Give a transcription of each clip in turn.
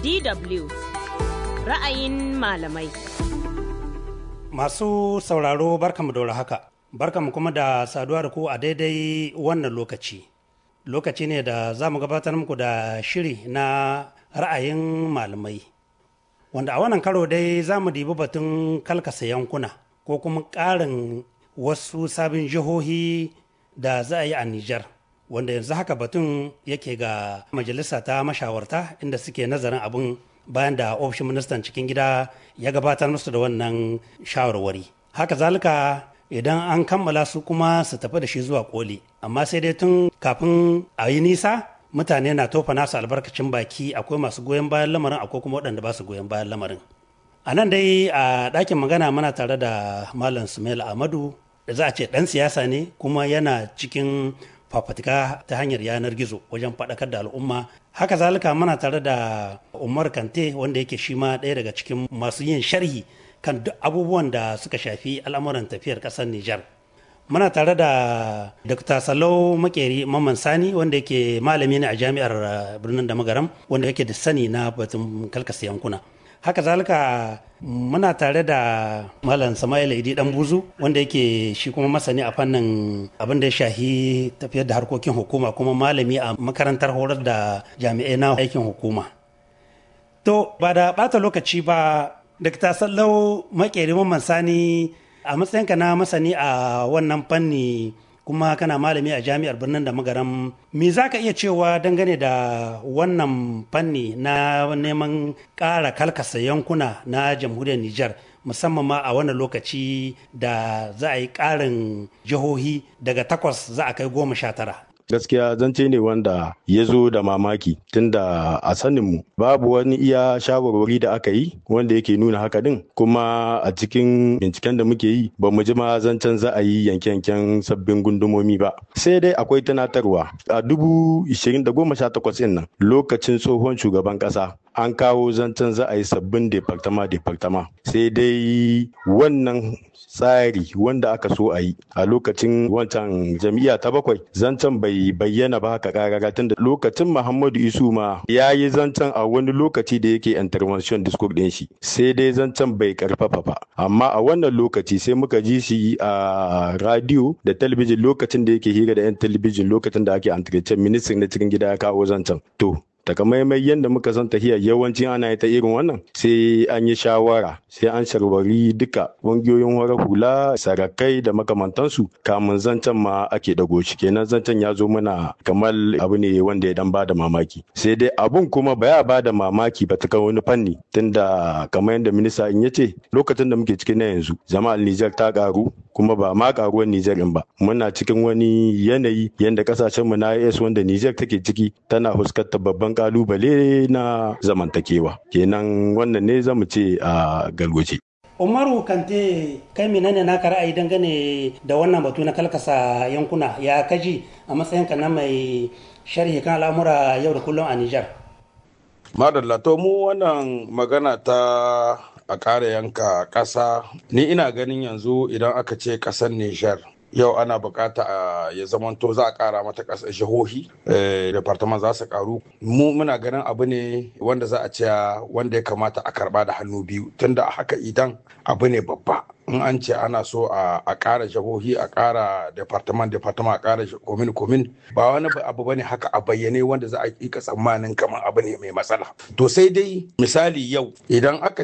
DW ra'ayin malamai. Masu sauraro barkamu da haka, barkamu kuma da saduwa da ku a daidai wannan lokaci. Lokaci ne da za mu gabatar muku da shiri na ra'ayin malamai. Wanda a wannan karo dai za mu dibi batun kalkasa yankuna ko kuma ƙarin wasu sabin jihohi da za a yi a Nijar. Wanda yanzu haka batun yake ga majalisa ta mashawarta inda suke nazarin abin bayan da ofishin ministan cikin gida ya gabatar musu da wannan shawarwari haka zalika idan an kammala su kuma su tafi da shi zuwa koli amma sai dai tun kafin a yi nisa mutane na tofa nasu albarkacin baki akwai masu goyon bayan lamarin akwai kuma waɗanda ba su goyon bayan lamarin a nan dai a ɗakin magana muna tare da malam sumail ahmadu da za a ce ɗan siyasa ne kuma yana cikin fafatika ta hanyar yanar gizo wajen faɗakar da al'umma haka zalika muna tare da umar kante wanda yake shi ma ɗaya daga cikin masu yin sharhi kan duk abubuwan da suka shafi al'amuran tafiyar ƙasar nijar muna tare da dr salau makeri mamman sani wanda yake malami ne a jami'ar birnin da magaram wanda yake da sani na batun kalkasa yankuna haka zalika muna tare da malam sama'ila idi dan buzu wanda yake shi kuma masani a fannin abin da ya shahi tafiyar da harkokin hukuma kuma malami a makarantar horar da jami'ai na aikin hukuma to ba da bata lokaci ba dr sallau makeri mamman sani a matsayinka na masani a wannan fanni kuma kana malami a jami'ar birnin da magaram me za ka iya cewa dangane da wannan fanni na neman ƙara kalkasa yankuna na jamhuriyar Nijar musamman ma a wannan lokaci da za a yi ƙarin jihohi daga takwas za a kai goma sha tara. gaskiya zance ne wanda ya zo da mamaki tunda a saninmu babu wani iya shawarwari da aka yi wanda yake nuna haka din kuma a cikin binciken da muke yi ba mu ji ma zancen za a yi yanke-yanken sabbin gundumomi ba sai dai akwai tunatarwa a dubu ishirin da goma sha takwas nan lokacin tsohon shugaban kasa an kawo zancen za a yi sabbin departama departama sai dai wannan tsari wanda aka so a yi a lokacin wancan jam'iyya ta bakwai zancen bai bayyana ba haka karara tunda lokacin muhammadu isu ma ya yi zancen a wani lokaci da yake intervention discourse din shi sai dai zancen bai karfafa ba amma a wannan lokaci sai muka ji shi a radio da talabijin lokacin da yake hira da yan talabijin lokacin da ake entretien ministry na cikin gida ya kawo zancen to takamaimai yadda muka san tahiya yawanci ana yi ta irin wannan sai an yi shawara sai an sharwari duka ƙungiyoyin wara hula sarakai da makamantansu kamun zancen ma ake dago shi kenan zancen ya zo mana kamar abu ne wanda ya dan bada mamaki sai dai abun kuma ba ya bada mamaki ba ta wani fanni tunda kamar yadda minista in ya ce lokacin da muke cikin na yanzu jama'ar Nijar ta karu kuma ba ma karuwar Nijar in ba muna cikin wani yanayi yadda kasashen mu na IS wanda Nijar take ciki tana fuskantar babban kalubale na zamantakewa kenan wannan ne zamu ce a galgoce umaru kante kai menene naka ra'ayi dangane da wannan batu na kalkasa yankuna ya kaji a matsayinka na mai sharhi kan al'amura yau da kullum a nijar madalla to mu wannan magana ta a ƙara yanka ƙasa ni ina ganin yanzu idan aka ce ƙasar nijar yau ana bukata a ya zamanto za a kara mata ƙasar jihohi departament za su karu mu muna ganin abu ne wanda za a ce wanda ya kamata a karba da hannu biyu tunda haka idan abu ne babba in an ce ana so a ƙara jihohi a ƙara departament departament a ƙara komin komin ba wani abu bane haka a bayyane wanda za a ƙiƙa tsammanin kamar abu ne mai matsala to sai dai misali yau idan aka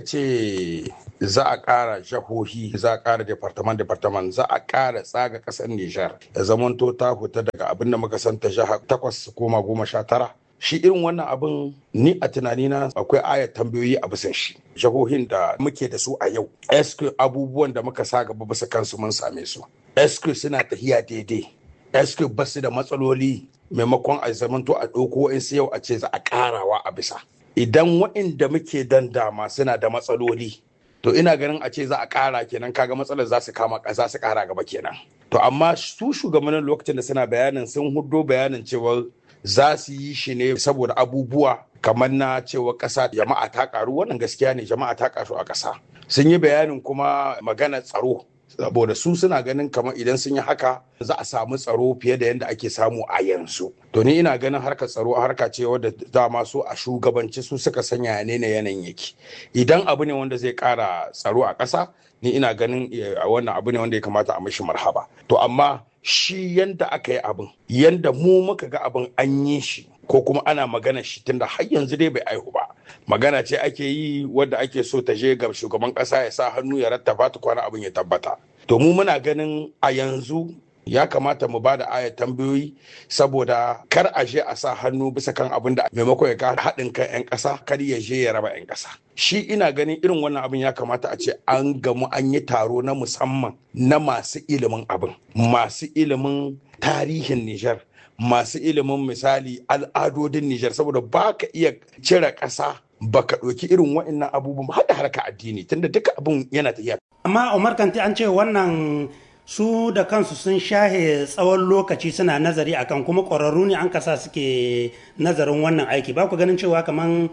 ce za a ƙara jihohi za a ƙara departament departament za a ƙara tsaga ƙasar Nijar da zamanto ta fita daga abin da muka santa jiha takwas koma goma sha tara shi irin wannan abin ni a tunanina akwai ayat tambayoyi a bisan shi jihohin da muke da su a yau SQ abubuwan da muka sa gaba bisa kansu mun same su SQ suna tafiya daidai SQ ba su da matsaloli maimakon a zamanto a ɗauko in yau a ce za a ƙarawa a bisa idan waɗanda muke dan dama suna da matsaloli to ina ganin a ce za a ƙara kenan kaga matsalar za su kama za su ƙara gaba kenan to amma su shugabannin lokacin da suna bayanin sun hudo bayanin cewa za su yi shi ne saboda abubuwa kamar na cewa ƙasa jama'a ta ƙaru wannan gaskiya ne jama'a ta ƙaru a ƙasa sun yi bayanin kuma magana tsaro saboda su suna ganin kamar idan sun yi haka za a samu tsaro fiye da yadda ake samu a yanzu to ni ina ganin harkar tsaro harka ce wadda dama su a shugabanci su suka sanya ne na yanayin yake idan abu ne wanda zai kara tsaro a ƙasa ni ina ganin wannan abu ne wanda ya kamata a mishi marhaba to amma shi yanda aka yi abin yanda mu muka ga abin an yi shi ko kuma ana magana shi tunda har yanzu dai bai aihu ba magana ce ake yi wadda ake so ta je ga shugaban kasa ya sa hannu ya rattaba ta kwana abin ya tabbata to mu muna ganin a yanzu ya kamata mu ba da aya tambayoyi saboda kar a je a sa hannu bisa kan abin da maimakon ya ka haɗin kan 'yan ƙasa kar ya je ya raba 'yan ƙasa shi ina ganin irin wannan abin ya kamata a ce an gamu an yi taro na musamman na masu ilimin abin masu ilimin tarihin Nijar masu ilimin misali al'adodin Nijar saboda ba ka iya cire ƙasa baka ɗauki irin wa'annan abubuwan har da harka addini tunda duka abin yana tafiya. Amma Umar Kanti an ce wannan su da kansu sun shahe tsawon lokaci suna nazari akan kuma ƙwararru ne an kasa suke nazarin wannan aiki ba ku ganin cewa kamar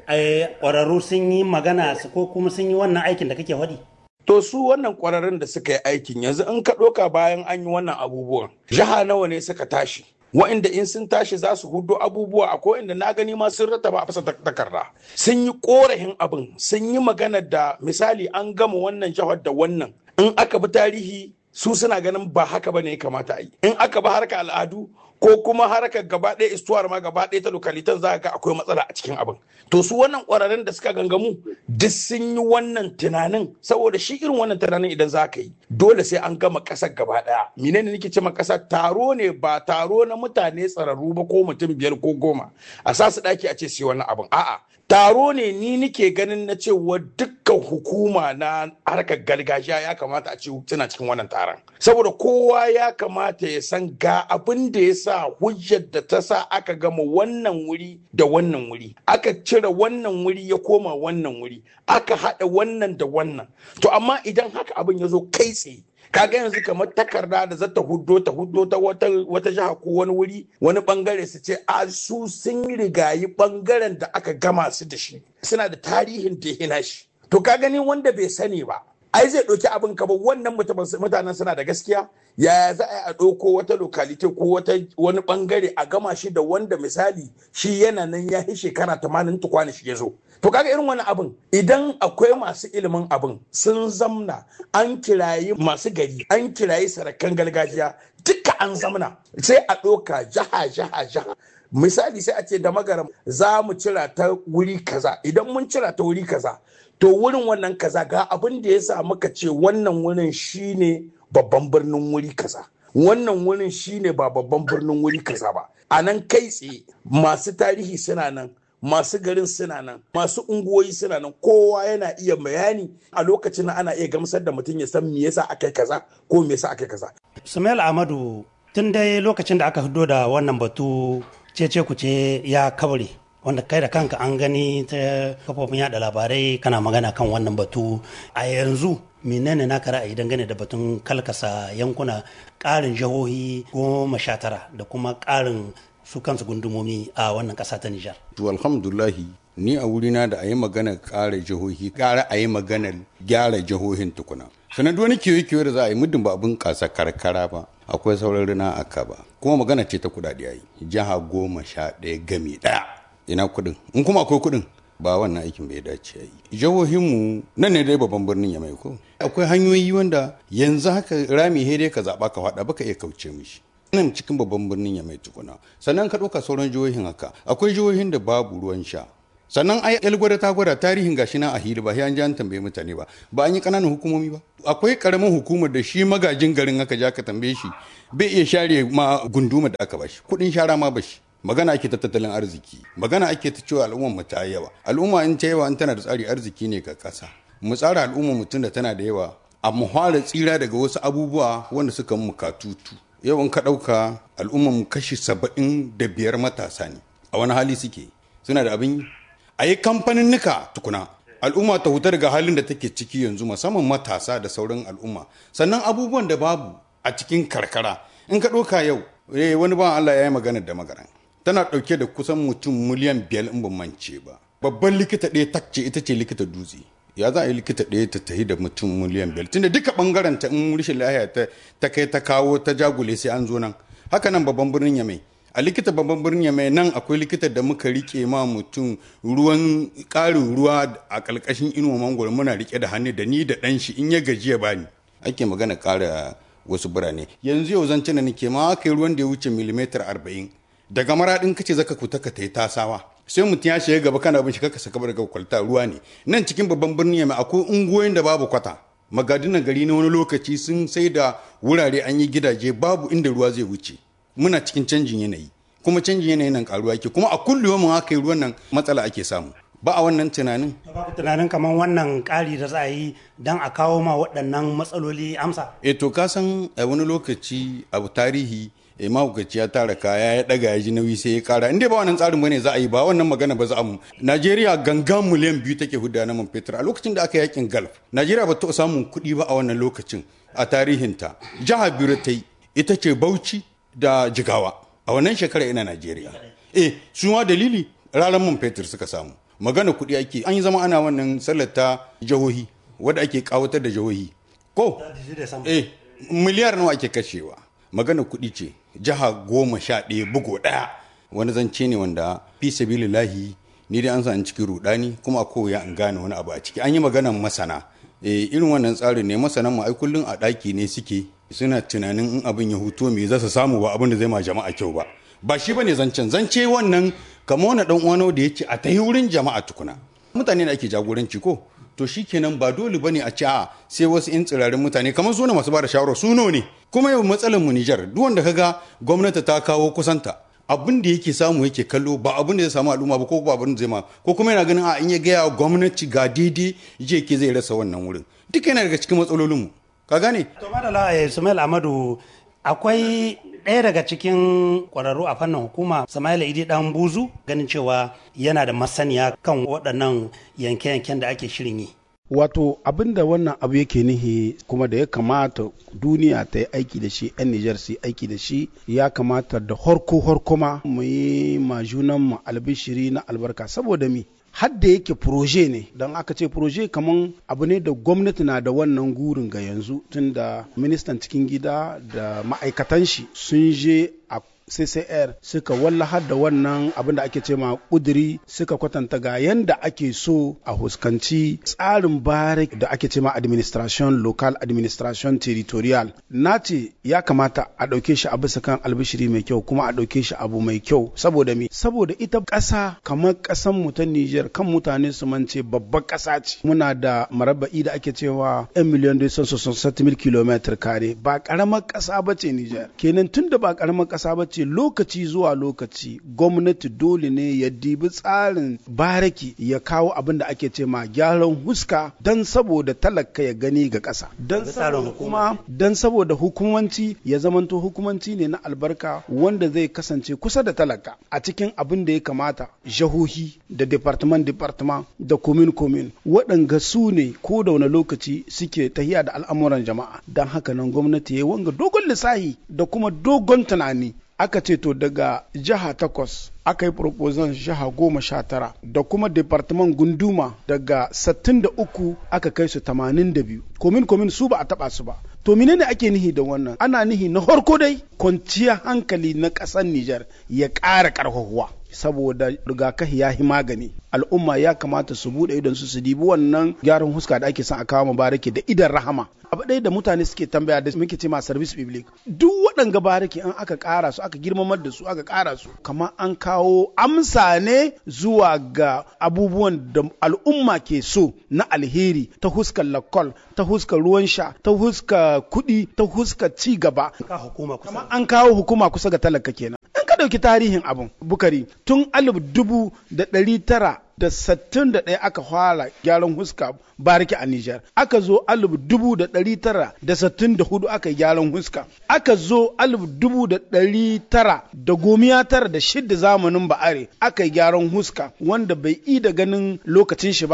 ƙwararru sun yi magana ko kuma sun yi wannan aikin da kake faɗi. To su wannan ƙwararrun da suka yi aikin yanzu in ka ɗauka bayan an yi wannan abubuwan jiha nawa ne suka tashi wa'inda in sun tashi za su hudo abubuwa a ko inda na gani ma sun rattaba a fasa takarda sun yi korafin abin sun yi magana da misali an gama wannan jihar da wannan in aka bi tarihi su suna ganin ba haka bane ya kamata a yi in aka bi harkar al'adu ko kuma harkar gaba ɗaya istuwar ma gaba ɗaya ta lokalitan za ga akwai matsala a cikin abin to su wannan ƙwararrun da suka gangamu duk sun yi wannan tunanin saboda shi irin wannan tunanin idan za ka yi dole sai an gama ƙasar gaba ɗaya menene nake ce ma ƙasa taro ne ba taro na mutane tsararru ba ko mutum biyar ko goma a sa su ɗaki a ce su yi wannan abin a'a taro ne ni nike ganin na cewa dukkan hukuma na harkar gargajiya ya kamata a ce suna cikin wannan taron saboda kowa ya kamata ya san ga abin da ya sa hujjar da ta sa aka gama wannan wuri da wannan wuri aka cire wannan wuri ya koma wannan wuri aka haɗa wannan da wannan to amma idan haka abin ya zo kai tsaye kaga yanzu kamar takarda da zata huddo ta huddo ta wata wata jiha ko wani wuri wani bangare su ce a su sun rigayi bangaren da aka gama su da shi suna da tarihin da ya shi to ka gani wanda bai sani ba ai zai ɗauki abin ka ba wannan mutanen suna da gaskiya yaya za a yi a ɗauko wata lokalite ko wata wani bangare a gama shi da wanda misali shi yana nan ya yi shekara tamanin tukwane shi ya zo to kaga irin wani abin idan akwai masu ilimin abin sun zamna an kirayi masu gari an kirayi sarakan gargajiya duka an zamna sai a ɗauka jaha jaha jaha misali sai a ce da magaram za mu cira ta wuri kaza idan mun cira ta wuri kaza to wurin wannan kaza ga abin da ya sa muka ce wannan wurin shine babban birnin wuri kaza wannan wurin shine ba babban birnin wuri kaza ba a nan kai tsaye masu tarihi suna nan masu garin suna nan masu unguwoyi suna nan kowa yana iya bayani a lokacin ana iya gamsar da mutum ya san me yasa aka yi kaza ko me yasa aka yi kaza Sumail Ahmadu tun dai lokacin da aka fito da wannan batu cece kuce ya kaure wanda kai da kanka an gani ta kafofin yada labarai kana magana kan wannan batu a yanzu menene naka ra'ayi dangane da batun kalkasa yankuna ƙarin jihohi goma sha tara da kuma ƙarin su kansu gundumomi a wannan ƙasa ta Nijar. To alhamdulahi ni a wurina da a yi magana ƙara jihohi ƙara a yi maganar gyara jihohin tukuna. Sannan duk wani kiwo da za a yi muddin ba abin ƙasa karkara ba akwai sauran rina a ba kuma magana ce ta kuɗaɗe a yi jiha goma sha ɗaya gami ɗaya ina kuɗin in kuma akwai kuɗin ba wannan aikin bai dace a yi jihohinmu nan ne dai babban birnin ya mai ko akwai hanyoyi wanda yanzu haka rami dai ka zaɓa ka faɗa baka iya kauce mishi nan cikin babban birnin ya mai tukuna sannan ka ɗauka sauran jihohin haka akwai jihohin da babu ruwan sha sannan ai gwada ta gwada tarihin gashi na a hili ba sai an ji an tambaye mutane ba ba an yi ƙananan hukumomi ba akwai ƙaramin hukumar da shi magajin garin aka ja ka tambaye shi bai iya share ma gunduma da aka bashi kuɗin shara ma bashi magana ake ta tattalin arziki magana ake ta cewa al'ummar mu ta yawa al'umma in ta yawa in tana da tsari arziki ne ga ƙasa mu tsara al'ummar mutum da tana da yawa a mu fara tsira daga wasu abubuwa wanda suka mu katutu yau in ka ɗauka al'ummar mu kashi saba'in da biyar matasa ne a wani hali suke suna da abin a yi kamfanin nika tukuna al'umma ta huta daga halin da take ciki yanzu musamman matasa da sauran al'umma sannan abubuwan da babu a cikin karkara in ka ɗauka yau wani ban Allah ya yi magana da magaran tana ɗauke da kusan mutum miliyan biyar in ban mance ba babban likita ɗaya takce ita ce likita dutse ya za a yi likita ɗaya ta tahi da mutum miliyan biyar tunda duka bangaren ta in rashin lahiya ta ta kai ta kawo ta jagule sai an zo nan haka nan babban birnin yamai a likita babban birnin yamai nan akwai likita da muka rike ma mutum ruwan ƙarin ruwa a ƙarƙashin inuwa mangoro muna rike da hannu da ni da ɗan shi in ya gajiya bani ake magana ƙara wasu birane yanzu yau zan cina nake ma aka yi ruwan da ya wuce milimetar arba'in daga maraɗin kace zaka kuta ka tai tasawa sai mutum ya shiga gaba kana bin shi kaka saka daga kwalta ruwa ne nan cikin babban birni mai akwai unguwoyin da babu kwata magadinan gari na wani lokaci sun sai da wurare an yi gidaje babu inda ruwa zai wuce muna cikin canjin yanayi kuma canjin yanayi nan karuwa yake kuma a kullum mun haka yi ruwan nan matsala ake samu ba a wannan tunanin babu tunanin kamar wannan ƙari da za a yi don a kawo ma waɗannan matsaloli amsa e to ka san a wani lokaci abu tarihi e mahaukaci ya tara kaya ya daga ya ji nauyi sai ya kara inda ba wannan tsarin bane za a yi ba wannan magana ba za a mu Najeriya gangan miliyan biyu take hudda na man fetur a lokacin da aka yakin Gulf Najeriya ba ta samun kuɗi ba a wannan lokacin a tarihinta jihar biyu ta yi ita ce Bauchi da Jigawa a wannan shekara ina Najeriya eh su ma dalili ranar man fetur suka samu magana kuɗi ake an yi zama ana wannan sallar ta jihohi wadda ake kawatar da jihohi ko eh miliyar nawa ake kashewa magana kuɗi ce jiha goma sha ɗaya bugu ɗaya wani zance ne wanda fi sabilillahi ni dai an sa cikin rudani kuma ko ya an gane wani abu a ciki an yi maganan masana e, irin wannan tsarin ne masanan mu ai kullun a ɗaki ne suke suna tunanin in abin ya hutu me za su samu ba abin da zai ma jama'a kyau ba ba shi bane zancen zance wannan kamar wani dan uwano da yace a tahi wurin jama'a tukuna mutane da ake jagoranci ko to shikenan ba dole bane a ce a sai wasu in tsirarin mutane kamar su ne masu bada shawara su ne kuma yau matsalar mu Nijar duk wanda kaga gwamnati ta kawo kusanta abin da yake samu yake kallo ba abin da zai samu al'umma ba ko ba abin da zai ma ko kuma yana ganin a in ya gaya gwamnati ga daidai je ke zai rasa wannan wurin duk yana daga cikin matsalolin mu ka gane to madala Ismail Amadu akwai ɗaya daga cikin ƙwararru a fannin hukuma Samaila Idi Dan Buzu ganin cewa yana da masaniya kan waɗannan yanke-yanken da ake shirin yi. Wato abin da wannan abu yake nihi kuma da ya kamata duniya ta yi aiki da shi 'yan Nijar su yi aiki da shi ya kamata da horko horkoma mu yi ma junanmu albishiri na albarka saboda mi hadda yake proje ne don aka ce proje kaman abu ne da gwamnati na da wannan gurin ga yanzu tunda ministan cikin gida da ma'aikatan shi sun je a CCR suka wallahar da wannan abin da ake ce ma kuduri suka kwatanta ga yanda ake so a huskanci tsarin barik da ake ce ma administration local administration territorial na ce ya kamata a ɗauke shi a bisa kan albishiri mai kyau kuma a ɗauke shi abu mai kyau saboda me saboda ita ƙasa kamar ƙasan mu ta Niger kan mutane su mance babbar ƙasa ce muna da marabba'i da ake cewa 'yan miliyan da mil kilometer kare ba ƙaramar ƙasa ba ce Niger kenan tun da ba ƙaramar ƙasa ba ce lokaci zuwa lokaci gwamnati dole ne ya dibi tsarin baraki ya kawo abin da ake ce ma gyaran huska don saboda talaka ya gani ga ƙasa don saboda kuma don saboda hukumanci ya zamanto hukumanci ne na albarka wanda zai kasance kusa da talaka a cikin abin da ya kamata jahohi da department department da komin komin waɗanga su ne ko da wani lokaci suke tahiya da al'amuran jama'a don haka nan gwamnati ya yi wanga dogon lissahi da kuma dogon tunani aka ce to daga jiha takwas aka yi proposal jiha goma sha tara da kuma department gunduma daga sattin da uku aka kai su tamanin da biyu komin komin su ba a taba su ba to menene ake nihi da wannan ana nihi na farko dai kwanciyar hankali na ƙasar Nijar ya ƙara ƙarfafuwa saboda rigakafi ya yi magani al'umma ya kamata su bude idon su su dibi wannan gyaran huska da ake son a kawo mubarake da idan rahama abu ɗaya da mutane suke tambaya da muke ce ma service public duk waɗanga barake in aka ƙara su aka girmamar da su aka ƙara su kamar an kawo amsa ne zuwa ga abubuwan da al'umma ke so na alheri ta huskar lakol ta huskar ruwan sha ta huskar kuɗi ta huskar ci gaba kamar an kawo hukuma kusa ga talaka kenan in ka ɗauki tarihin abun bukari tun alif dubu da ɗari tara da sattin da ɗaya aka fara gyaran huska bariki a Nijar. Aka zo alif dubu da ɗari tara da sattin da hudu aka yi gyaran huska. Aka zo alif dubu da ɗari tara da gomiya tara da shidda zamanin ba'are aka yi gyaran huska wanda bai yi da ganin lokacin shi ba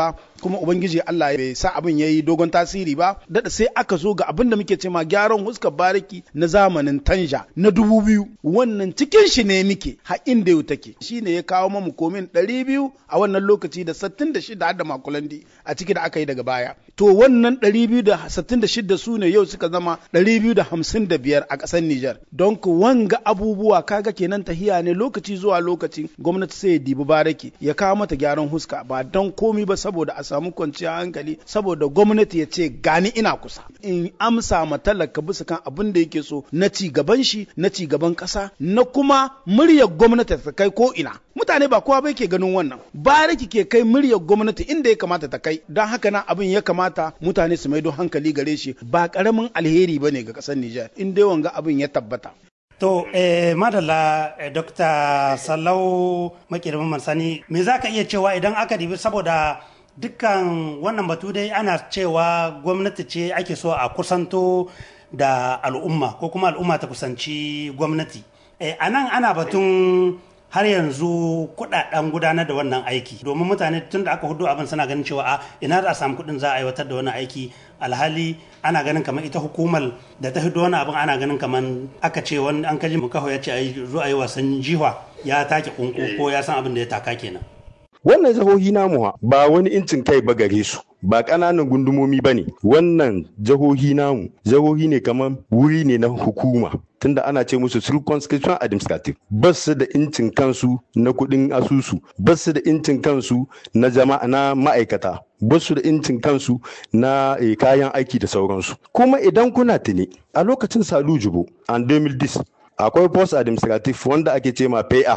kuma ubangiji Allah bai sa abin yayi dogon tasiri ba dada sai aka zo ga abin da muke cewa gyaran huskar bariki na zamanin tanja na dubu biyu wannan cikin shi ne muke har inda yau take shine ya kawo mamu komin ɗari biyu a wannan lokaci da sittin da shida da makulandi a ciki da aka yi daga baya to wannan ɗari biyu da sittin da shida su ne yau suka zama ɗari biyu da hamsin da biyar a ƙasar Nijar don ku wanga abubuwa kaga kenan tahiya ne lokaci zuwa lokaci gwamnati sai ya dibi baraki ya kawo mata gyaran huska ba don komi ba saboda a samu kwanciyar hankali saboda gwamnati ya ce gani ina kusa in amsa ma talaka bisa kan abin da yake so na ci gaban shi na ci gaban ƙasa na kuma muryar gwamnati ta kai ko ina mutane ba kowa bai ke ganin wannan baraki ke kai muryar gwamnati inda ya kamata ta kai don haka nan abin ya kamata mutane su maido hankali gare shi ba karamin alheri bane ga ƙasar Nijar in dai wanga abin ya tabbata To, eh, madalla eh, Dr. Sallau Makirman Mansani, me za ka iya cewa idan aka dibi saboda dukkan wannan batu dai ana cewa gwamnati ce ake so a kusanto da al'umma ko kuma al'umma ta kusanci gwamnati. Eh, a nan ana batun har yanzu kudaden gudanar da wannan aiki domin mutane tun da aka hudu abin suna ganin cewa a ina za a samu kudin za a aiwatar da wannan aiki alhali ana ganin kamar ita hukumar da ta hudu wani abin ana ganin kamar aka ce wani an kaji mukaho ya ce a yi zo a yi wasan jiwa ya take kunku ko ya san abin da ya taka kenan wannan jihohi namu ba wani incin kai ba gare su ba ƙananan gundumomi ba ne wannan jihohi namu jihohi ne kamar wuri ne na hukuma tunda ana ce musu circumscription administrative ba su da incin kansu na kuɗin asusu ba su da incin kansu na jama'a na ma'aikata ba su da incin kansu na eh, kayan aiki da sauransu kuma idan kuna tuni a lokacin salu jubo an 2010 akwai post administrative wanda ake ce ma PA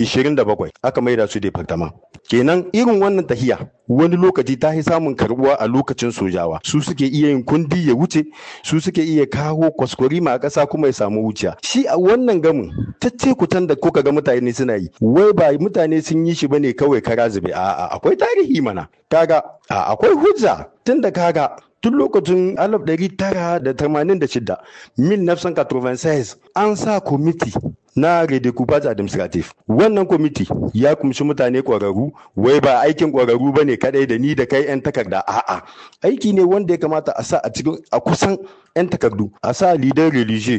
27 aka maida su departament kenan irin wannan tahiya wani lokaci ta yi samun karbuwa a lokacin sojawa su suke iya yin kundi ya wuce su suke iya kawo kwaskwari ma a ƙasa kuma ya samu wuciya shi a wannan gamin tacce kutan da kuka ga mutane suna yi wai ba mutane sun yi shi bane kawai kara zube a'a akwai tarihi mana kaga a akwai hujja tun da kaga tun lokacin 1986 1996 an sa kwamiti na redécoupage administratif wannan kwamiti ya kumshi mutane ƙwararru wai ba aikin ƙwararru ba ne kadai da ni da kai 'yan takarda a'a aiki ne wanda ya kamata a sa a cikin a kusan 'yan takardu a sa leader religieux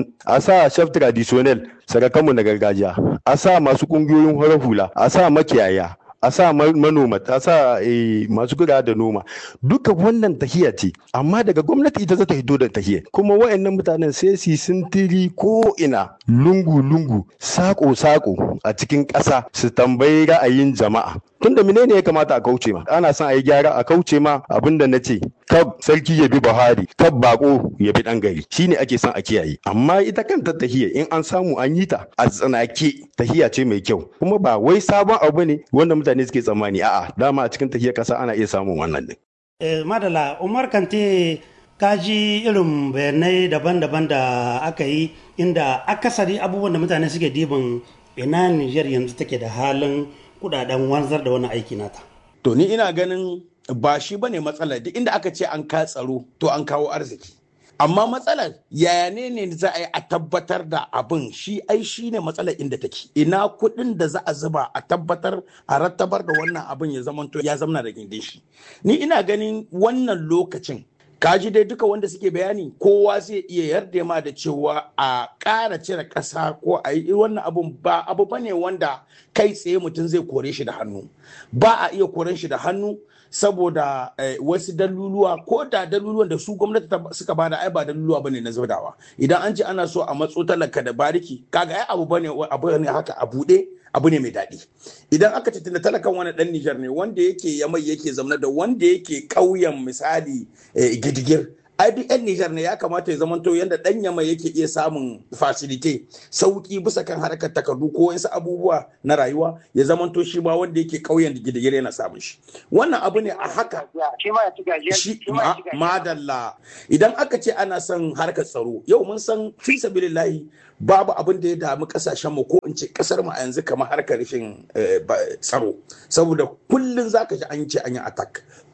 a sa chef traditionnel sarakanmu na gargajiya a sa masu ƙungiyoyin horar hula a sa makiyaya a sa manoma a sa masu kula da noma duka wannan tahiya ce amma daga gwamnati ita za ta hito da tahiya kuma wayannan mutanen sai su sintiri ko ina lungu lungu sako sako a cikin ƙasa su tambayi ra'ayin jama'a tunda menene ya kamata a kauce ma ana son a yi gyara a kauce ma abin da na ce kab sarki ya bi buhari kab bako ya bi dan gari shine ake son a kiyaye amma ita kanta tahiya in an samu an yi ta a tsanake tahiya ce mai kyau kuma ba wai sabon abu ne wanda mutane suke tsammani a'a dama a cikin tahiyar kasa ana iya samun wannan din eh, madala umar kante kaji irin bayanai daban-daban da aka yi inda akasari abubuwan da mutane suke dibin ina Nijar yanzu take da halin kudaden wanzar da wani aiki nata. To ni ina ganin ba shi bane matsalar duk inda aka ce an ka tsaro to an kawo arziki. Amma matsalar yaya ne ne za a yi a tabbatar da abin shi ai shi ne matsalar inda take. Ina kuɗin da za a zuba a tabbatar a rattabar da wannan abin ya zamanto ya zamana da gindin shi. Ni ina ganin wannan lokacin kaji dai duka wanda suke bayani kowa zai iya yarda ma da cewa a ƙara cire ƙasa ko a yi wannan abun ba abu ba ne wanda kai tsaye mutum zai kore shi da hannu ba a iya koren shi da hannu saboda wasu daluluwa ko da daluluwan da su gwamnati suka bada ai ba daluluwa bane na zaudawa idan an ce ana so a matso talaka da bariki kaga ai abu bane abu ne haka a buɗe abu ne mai daɗi idan aka ce tunda talakan wani ɗan Nijar ne wanda yake yamai yake zamna da wanda yake ƙauyen misali gidigir ai duk yan Nijar ne ya kamata ya zamanto yadda ɗan yamai yake iya samun fasilite sauki bisa kan harkar takardu ko wasu abubuwa na rayuwa ya zamanto shi ma wanda yake ƙauyen gidigir yana samun shi wannan abu ne a haka shi madalla idan aka ce ana son harkar tsaro yau mun san fi sabilillahi babu abin da ya damu kasashen mu ko in ce kasar mu a yanzu kamar harkar rashin tsaro saboda kullun zaka ji an ce an yi attack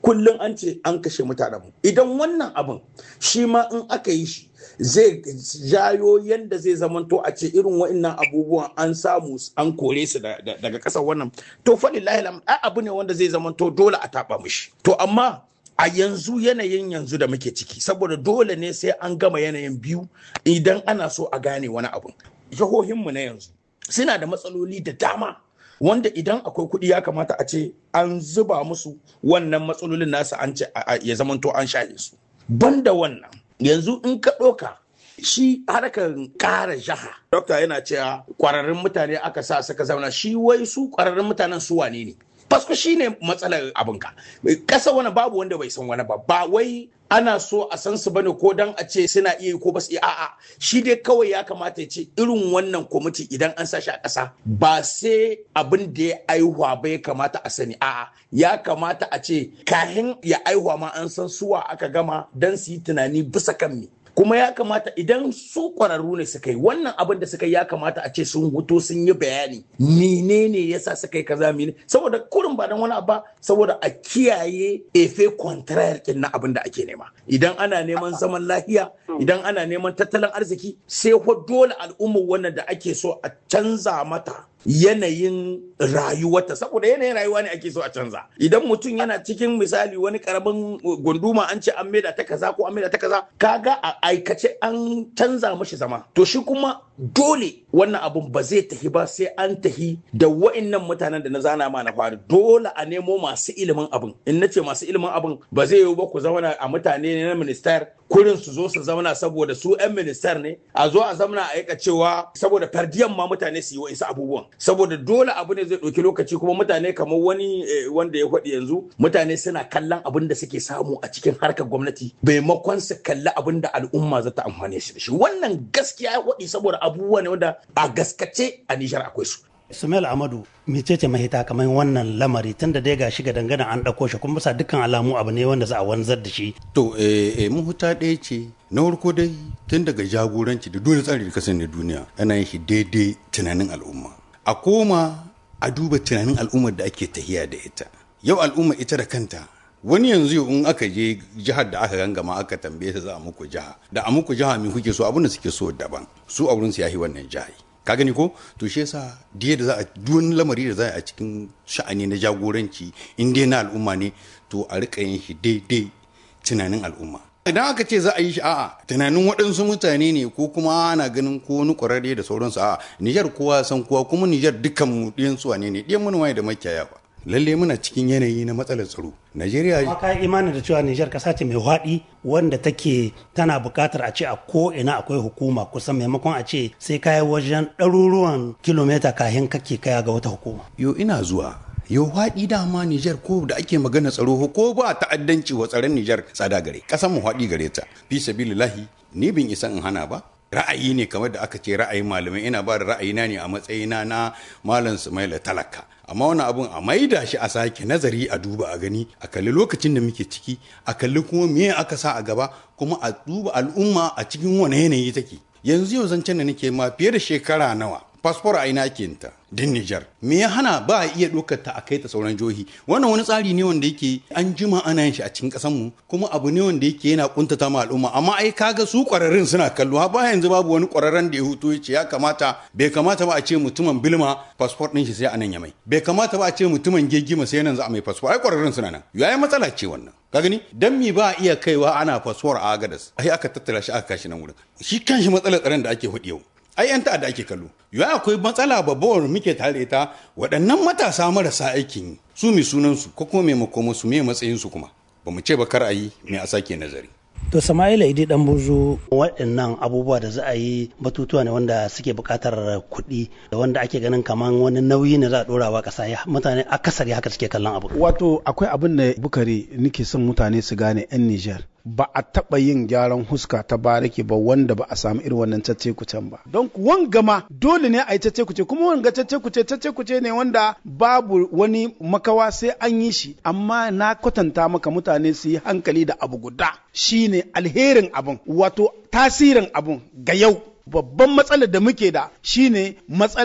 kullum an ce an kashe mutanen mu idan wannan abin shi ma in aka yi shi zai jayo yadda zai zamanto a ce irin wa'annan abubuwan an samu an kore su daga ƙasar wannan to faɗi lahilam abu ne wanda zai zamanto dole a taɓa mishi to amma a yanzu yanayin yanzu da muke ciki saboda dole ne sai an gama yanayin biyu idan ana so a gane wani abu jihohinmu na yanzu suna da matsaloli da dama wanda idan akwai kuɗi ya kamata a ce an zuba musu wannan matsalolin nasu an ce ya zamanto an shaye su banda wannan yanzu in ka ɗauka shi harkar ƙara jaha dokta yana cewa ƙwararrun mutane aka sa suka zauna shi wai su ƙwararrun mutanen su wane ne fasko shi ne matsalar abinka ƙasa wani babu wanda bai san wani ba ba wai ana so a san su bane ko dan a ce suna iya ko ba su iya a'a shi dai kawai ya kamata ya ce irin wannan kwamiti idan an sa shi a ƙasa ba sai abin da ya aihuwa ba ya kamata a sani a'a ya kamata a ce kahin ya aihuwa ma an san suwa aka gama dan su yi tunani bisa kan me kuma ya kamata idan su kwararru ne suka yi wannan abin da suka yi ya kamata a ce sun huto sun yi bayani menene yasa suka yi kaza mene saboda kurin ba dan wani abu saboda a kiyaye efe contraire din na abin da ake nema idan ana neman zaman lafiya idan ana neman tattalin arziki sai ko dole al'ummar wannan da ake so a canza mata yanayin rayuwarta saboda yanayin rayuwa ne ake so a canza idan mutum yana cikin misali wani karamin gunduma an ce an maida ta kaza ko an maida ta kaza kaga a aikace an canza mashi zama to shi kuma dole wannan abun ba zai tafi ba sai an tafi da wa'annan mutanen da na zana ma na fari dole a nemo masu ilimin abin in nace masu ilimin abin ba zai yiwu ba ku zauna a mutane na minister kurin su zo su zauna saboda su 'yan minister ne a zo a zauna a aika cewa saboda fardiyan ma mutane su yi wa'insu abubuwan saboda dole abu ne zai ɗauki lokaci kuma mutane kamar wani wanda ya faɗi yanzu mutane suna kallon abin da suke samu a cikin harkar gwamnati maimakon su kalli abin da al'umma za ta amfane shi da shi wannan gaskiya ya faɗi saboda abubuwa ne wanda a gaskace a Nijar akwai su. Sumail Amadu mecece mahita kamar wannan lamari tun da dai ga shiga dangane an ɗauko shi kuma bisa dukkan alamu abu ne wanda za a wanzar da shi. To eh mahuta ɗaya ce na farko dai tun daga jagoranci da dole tsari da kasan na duniya ana yin shi daidai tunanin al'umma. A koma a duba tunanin al'ummar da ake tahiya da ita. Yau al'umma ita da kanta wani yanzu in aka je jihar da aka gangama aka tambaye ta za a muku jiha da a muku jiha me kuke so abin da suke so daban su a wurin su yahi wannan jihar ka gani ko to shi yasa diya da za a duwan lamari da za a cikin sha'ani na jagoranci in dai na al'umma ne to a rika yin shi daidai tunanin al'umma idan aka ce za a yi shi a'a tunanin waɗansu mutane ne ko kuma ana ganin ko wani ƙwararre da sauransu a'a Nijar kowa san kowa kuma Nijar dukkan mu ɗiyan su wane ne ɗiyan manoma da makiyaya ba lalle muna cikin yanayi na matsalar tsaro Najeriya Amma ka yi imanin da cewa Nijar kasa ce mai haɗi wanda take tana buƙatar a ce a ko ina akwai hukuma kusan maimakon a ce sai kai wajen ɗaruruwan kilomita kahin kake kaya ga wata hukuma. yo ina zuwa yau haɗi dama Nijar ko da ake magana tsaro ko ba ta'addanci wa tsaron Nijar tsada gare ƙasar mu haɗi gare ta fi sabilillahi ni bin isa in hana ba ra'ayi ne kamar da aka ce ra'ayin malamai ina ba da ra'ayina ne a matsayina na malam Sumaila talaka amma wani abun a maida shi a sake nazari a duba a gani a kalli lokacin da muke ciki a kalli kuma me aka sa a gaba kuma a duba al'umma a cikin wani yanayi take yanzu yau zancen da nake ma fiye da shekara nawa fasfor a ina ake ta din Nijar me ya hana ba a iya ɗaukar ta a kai ta sauran jihohi wannan wani tsari ne wanda yake an jima ana yin shi a cikin ƙasar mu kuma abu ne wanda yake yana kuntata ma al'umma amma ai kaga su ƙwararrun suna kallo ha ba yanzu babu wani ƙwararren da ya hutu ya ce ya kamata bai kamata ba a ce mutumin bilma fasfor ɗin shi sai a nan ya mai bai kamata ba a ce mutumin gegima sai nan za a mai fasfor ai ƙwararrun suna nan yayi matsala ce wannan ka gani dan mi ba a iya kaiwa ana fasfor a agadas ai aka tattara shi aka kashi nan wurin shi kanshi matsalar tsaron da ake hudu yau ai yan ta'adda ake kallo ya akwai matsala babbar muke tare ita waɗannan matasa marasa aikin yi su mi sunansu ko kuma mai makoma su me matsayin su kuma ba mu ce ba kar a yi me a sake nazari To Sama'ila Idi dan buzu waɗannan abubuwa da za a yi batutuwa ne wanda suke buƙatar kuɗi da wanda ake ganin kamar wani nauyi ne za a ɗora wa ƙasa ya mutane akasari haka suke kallon abu. Wato akwai abin da bukari nake son mutane su gane 'yan Nijar. ba a taɓa yin gyaran huska ta barake ba wanda ba a samu irin wannan cece kucen ba don wanga ma dole ne a yi cece kuce kuma wanga cece kuce cece kuce ne wanda babu wani makawa sai an yi shi amma na kwatanta maka mutane su yi hankali da abu guda shine alherin abun wato tasirin abun ga yau babban matsalar da muke da shine matsala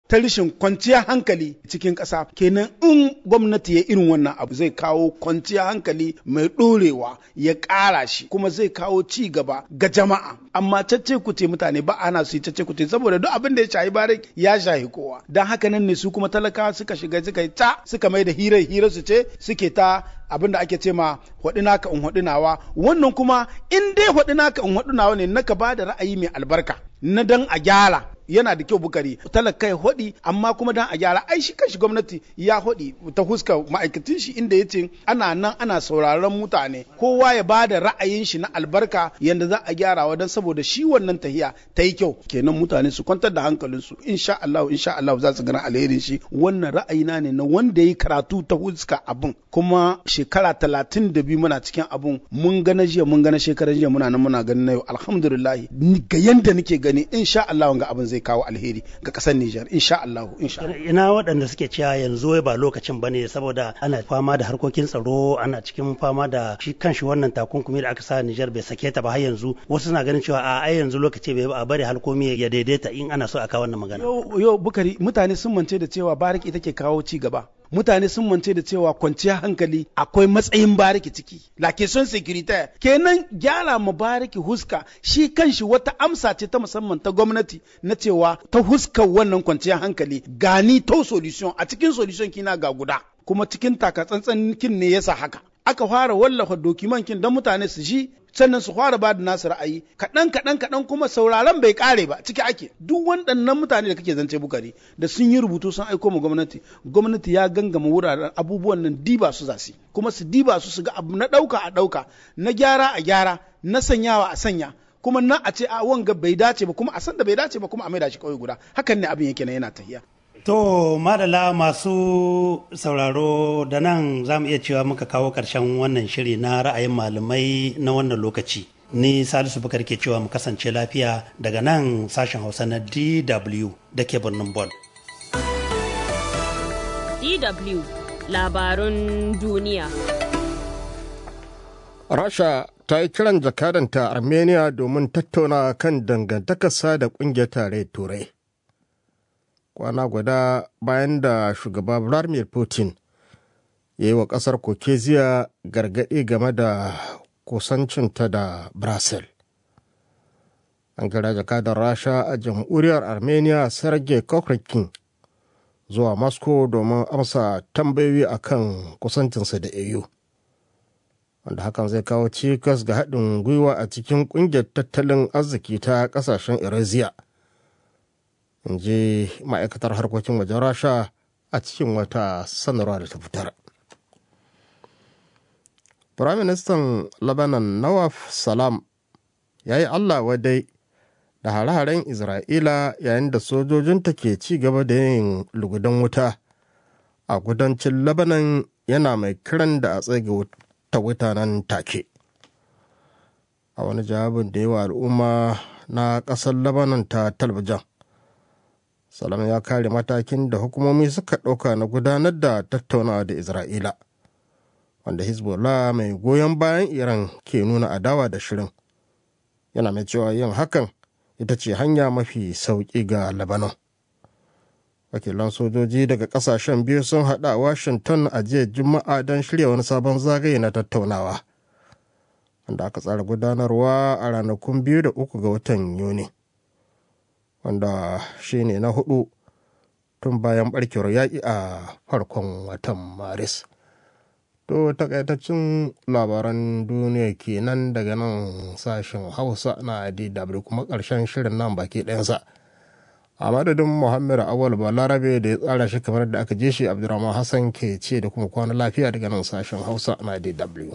ta rishin kwanciyar hankali cikin ƙasa kenan in gwamnati ya irin wannan abu zai kawo kwanciyar hankali mai ɗorewa ya ƙara shi kuma zai kawo ci gaba ga jama'a amma cacce kuce mutane ba ana su yi cacce kuce saboda duk abin da ya shahi bare ya shahi kowa dan haka nan ne su kuma talakawa suka shiga suka yi ta suka mai da hirar hirar su ce suke ta abin da ake ce ma hwaɗi naka in hwaɗi nawa wannan kuma in dai hwaɗi naka in hwaɗi nawa ne naka ba da ra'ayi mai albarka na dan a gyara yana da kyau bukari talaka ya hodi amma kuma dan a gyara ai shi kanshi gwamnati ya hodi ta huska ma'aikatan shi inda ya ce ana nan ana sauraron mutane kowa ya ba da ra'ayin shi na albarka yanda za a gyara wa dan saboda shi wannan tahiya ta yi kyau kenan mutane su kwantar da hankalinsu insha Allah insha Allah za su gana alherin shi wannan ra'ayina ne na wanda yi karatu ta huska abun kuma shekara talatin da biyu muna cikin abun mun gana jiya mun gana shekaran jiya muna nan muna ganin na yau alhamdulillah ga yanda nake gani insha Allah ga abin zai kawo alheri ga kasar Nijar insha Allah insha Allah ina waɗanda suke cewa yanzu wai ba lokacin bane saboda ana fama da harkokin tsaro ana cikin fama da shi kanshi wannan takunkumi da aka sa Nijar bai sake ta ba har yanzu wasu suna ganin cewa a ai yanzu lokaci bai a bari halkomi ya daidaita in ana so a kawo wannan magana yau bukari mutane sun mance da cewa bariki take kawo ci gaba mutane sun mance da cewa kwanciyar hankali akwai matsayin bariki ciki la question securitaire kenan gyara ma bariki huska shi kanshi wata amsa ce ta musamman ta gwamnati na cewa ta huskar wannan kwanciyar hankali gani to solution a cikin solution kina ga guda kuma cikin takatsantsan kin ne yasa haka aka fara wallafa dokiman kin don mutane su ji sannan su fara ba da nasu ra'ayi kaɗan kaɗan kaɗan kuma sauraron bai ƙare ba ciki ake duk waɗannan mutane da kake zance bukari da sun yi rubutu sun aiko ma gwamnati gwamnati ya gangama wuraren abubuwan nan diba su zasi kuma su diba su su ga abu na ɗauka a ɗauka na gyara a gyara na sanyawa a sanya kuma na a ce a wanga bai dace ba kuma a san da bai dace ba kuma a maida shi kawai guda hakan ne abin yake na yana tahiya To madala masu sauraro da nan za mu iya cewa muka kawo ƙarshen wannan shiri na ra'ayin malamai na wannan lokaci. Ni Salisu Bukar ke cewa mu kasance lafiya daga nan sashen Hausa na DW da ke birnin Bon. DW labarun duniya. Rasha ta yi kiran jakadanta Armenia domin tattauna kan dangantakarsa da ƙungiyar tarayyar Turai. kwana guda bayan da shugaba vladimir putin ya yi wa ƙasar kokeziya gargaɗi game da kusancinta da brazil an kira jakadar rasha a jamhuriyar armenia sergei kokrikin zuwa moscow domin amsa tambayoyi akan kusancinsa da au wanda hakan zai kawo cikas ga haɗin gwiwa a cikin ƙungiyar tattalin arziki ta ƙasashen eurasia in ji ma'aikatar harkokin wajen rasha a cikin wata sanarwa da ta fitar firaministan lebanon nawaf salam ya yi allah wadai da hare-haren isra'ila yayin da sojojinta ke ci gaba da yin lugudan wuta a kudancin lebanon yana mai kiran da a tsage ta wuta nan take a wani jawabin da yawa al'umma na ƙasar lebanon ta talabijin salam ya kare matakin da hukumomi suka ɗauka na gudanar da tattaunawa da isra'ila wanda hezbollah mai goyon bayan iran ke nuna adawa da shirin yana mai cewa yin hakan ita ce hanya mafi sauƙi ga lebanon wakilan sojoji daga ƙasashen biyu sun haɗa washington a jiya juma'a don shirya wani sabon zagaye na tattaunawa wanda aka tsara gudanarwa a ranakun biyu da uku ga watan yuni wanda shi ne na hudu tun bayan barkewar yaƙi a farkon watan maris to takaitaccen labaran duniya kenan daga nan sashen hausa na dw kuma ƙarshen shirin nan baki ɗayansa a madadin muhammad awal balarabe da ya tsara shi kamar da aka je shi abdurrahman hassan ke ce da kuma kwana lafiya daga nan sashen hausa na dw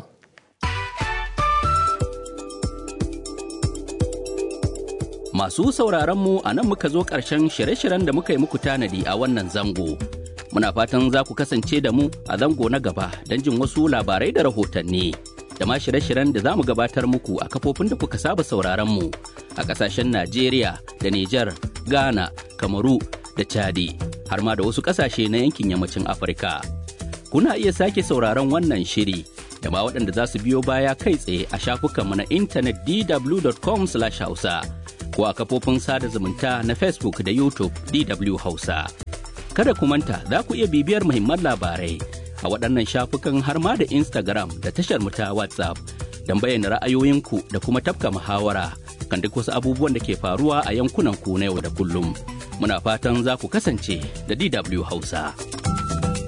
Masu sauraronmu a nan muka zo ƙarshen shirye-shiryen da muka yi muku tanadi a wannan zango. Muna fatan za ku kasance da mu a zango na gaba don jin wasu labarai da rahotanni. Da ma shirye-shiryen da za mu gabatar muku a kafofin da kuka saba sauraronmu a ƙasashen Najeriya da Nijar, Ghana, Kamaru da Chadi, har ma da wasu ƙasashe na yankin yammacin Afirka. Kuna iya sake sauraron wannan shiri da ma waɗanda za su biyo baya kai tsaye a shafukanmu na intanet dw.com/hausa. ko a kafofin sada zumunta na Facebook da YouTube DW Hausa. Kada ku manta za ku iya bibiyar muhimman labarai a waɗannan shafukan har ma da Instagram da tashar mu ta WhatsApp don bayyana ra'ayoyinku da kuma tafka muhawara kan duk wasu abubuwan da ke faruwa a yankunan ku na yau da kullum. Muna fatan za ku kasance da DW Hausa.